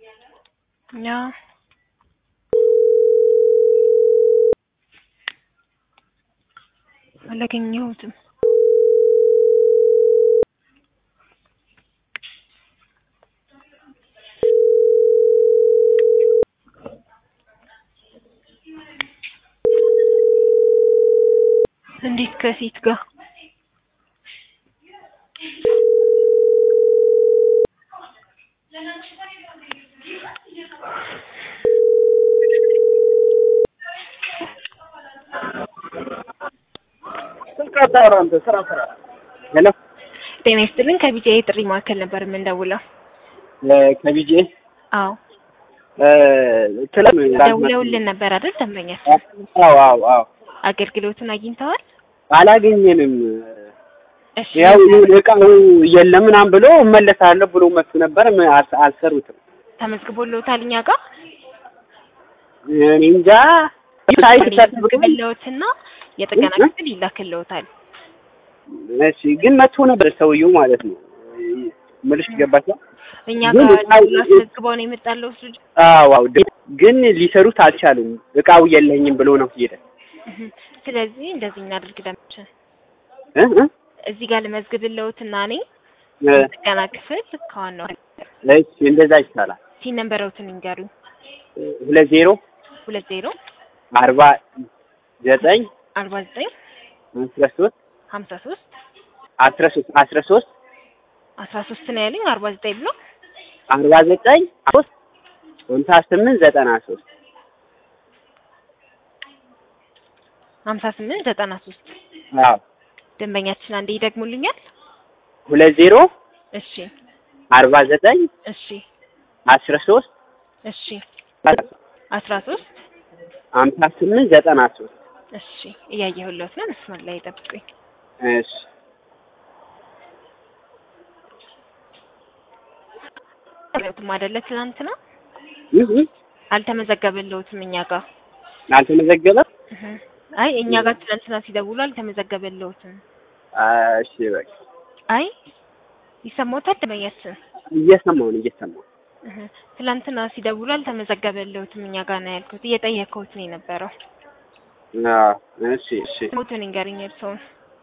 Ja. አላገኘሁትም። እንዴት ከሴት ጋር ስልክ አታወራ አንተ ስራ ስራ። ሄሎ ጤና ይስጥልን። ከቢጂአይ ጥሪ ማዕከል ነበር የምንደውለው። ከቢጄ አዎ ክለም ደውለውልን ነበር አይደል? ደንበኛ አዎ አዎ አዎ አገልግሎቱን አግኝተዋል? አላገኘንም። እሺ ያው ይሁን እቃው የለም ምናምን ብሎ እመለሳለሁ ብሎ መጥቶ ነበር ም- አል- አልሰሩትም። ተመዝግቦልዎታል እኛ ጋር እኔ እንጃ ሳይት ተጠብቀን ተመዝግበልዎትና የጥገና እ? ክፍል ይላክልዎታል። እሺ ግን መጥቶ ነበር ሰውየው ማለት ነው። ምልሽ ገባች? እኛ ግን ጋር እቃው- ደውሎ አስመዝግበው ነው የመጣለው እሱ ልጅ። አዎ አዎ ግን ሊሰሩት አልቻሉም። እቃው የለኝም ብሎ ነው ሄደ። እህ። ስለዚህ እንደዚህ እናድርግ ደምችን እ እ እዚህ ጋር ልመዝግብልዎትና እኔ እ ጥገና ክፍል ከዋናው እሺ እንደዛ ይቻላል። ሲን ነንበሮትን ይንገሩኝ። ሁለት ዜሮ ሁለት ዜሮ አርባ ዘጠኝ አርባ ዘጠኝ አስራ ሶስት ሀምሳ ሶስት አስራ ሶስት አስራ ሶስት አስራ ሶስት ነው ያለኝ አርባ ዘጠኝ ብሎ አርባ ዘጠኝ ሶስት ሀምሳ ስምንት ዘጠና ሶስት ሀምሳ ስምንት ዘጠና ሶስት አዎ ደንበኛችን አንዴ ይደግሙልኛል። ሁለት ዜሮ እሺ አርባ ዘጠኝ እሺ አስራ ሶስት እሺ አስራ ሶስት ሀምሳ ስምንት ዘጠና ሶስት እሺ እያየሁለት ነው። መስመር ላይ ጠብቁኝ። እሺ ለውትም አይደለ ትናንትና ይህ ይህ አልተመዘገበልዎትም እኛ ጋር አልተመዘገበም። እህ። አይ እኛ ጋር ትናንትና ሲደውሉ አልተመዘገበልዎትም። እሺ በቃ አይ ይሰማዎታል ደንበኛችን እየሰማሁ ነው እየሰማሁ እህ። ትናንትና ሲደውሉ አልተመዘገበልዎትም እኛ ጋር ነው ያልኩት። እየጠየቅኩት ነው የነበረው። አዎ እሺ እሺ ሞትን ይንገሩኝ የእርስዎን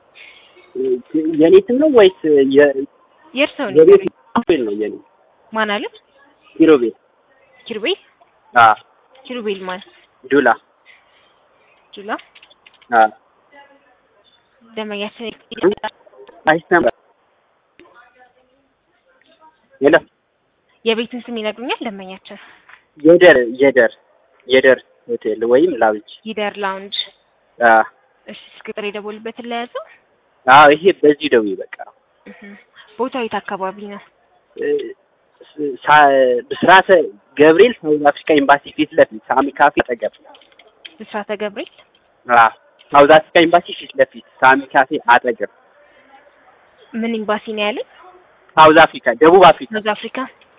የኔ ስም ነው ወይስ የ- የእርስዎን የቤት ይንገሩኝ። ኪሮቤል ነው የኔ ማን አለ? ኪሮቤል ኪሩቤል አ ኪሩቤል ማን ዱላ ጁላ አ ደንበኛችን አይሰማም ሄሎ የቤትን ስም ይነግሩኛል? ደንበኛችን የደር የደር የደር ሆቴል ወይም ላውንጅ ይደር ላውንጅ። አ እሺ ቁጥር የደወሉበትን ለያዘው። አዎ ይሄ በዚህ ደውዬ በቃ እህ። ቦታው የት አካባቢ ነው? እ፣ ሳ- ብስራተ ገብርኤል ሳውዝ አፍሪካ ኤምባሲ ፊት ለፊት ሳሚ ካፌ አጠገብ ብስራተ ገብርኤል አ ሳውዝ አፍሪካ ኤምባሲ ፊት ለፊት ሳሚ ካፌ አጠገብ ምን ኤምባሲ ነው ያለኝ? ሳውዝ አፍሪካ ደቡብ አፍሪካ ሳውዝ አፍሪካ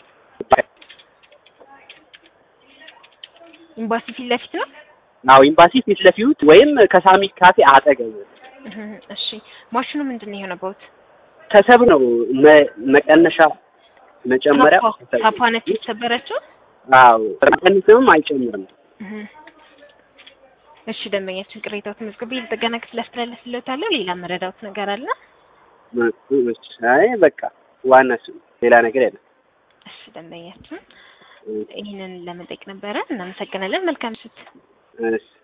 ኤምባሲ ፊት ለፊት ነው። አዎ ኤምባሲ ፊት ለፊት ወይም ከሳሚ ካፌ አጠገብ እህ። እሺ ማሽኑ ምንድን ነው የሆነበት? ከሰብ ነው መ- መቀነሻ መጨመሪያ ታፓ ታፓ ነች የተሰበረችው። አዎ መቀነስም አይጨምርም እህ። እሺ ደንበኛችን ቅሬታው ተመዝግቤ የጥገና ክፍል አስተላልፍልዎታለሁ። ሌላ መረዳት ነገር አለ? አይ በቃ ዋና እሱ ነው። ሌላ ነገር የለም እሺ ደንበኛችን ይህንን ለመጠየቅ ነበረ። እናመሰግናለን። መልካም ምሽት። እሺ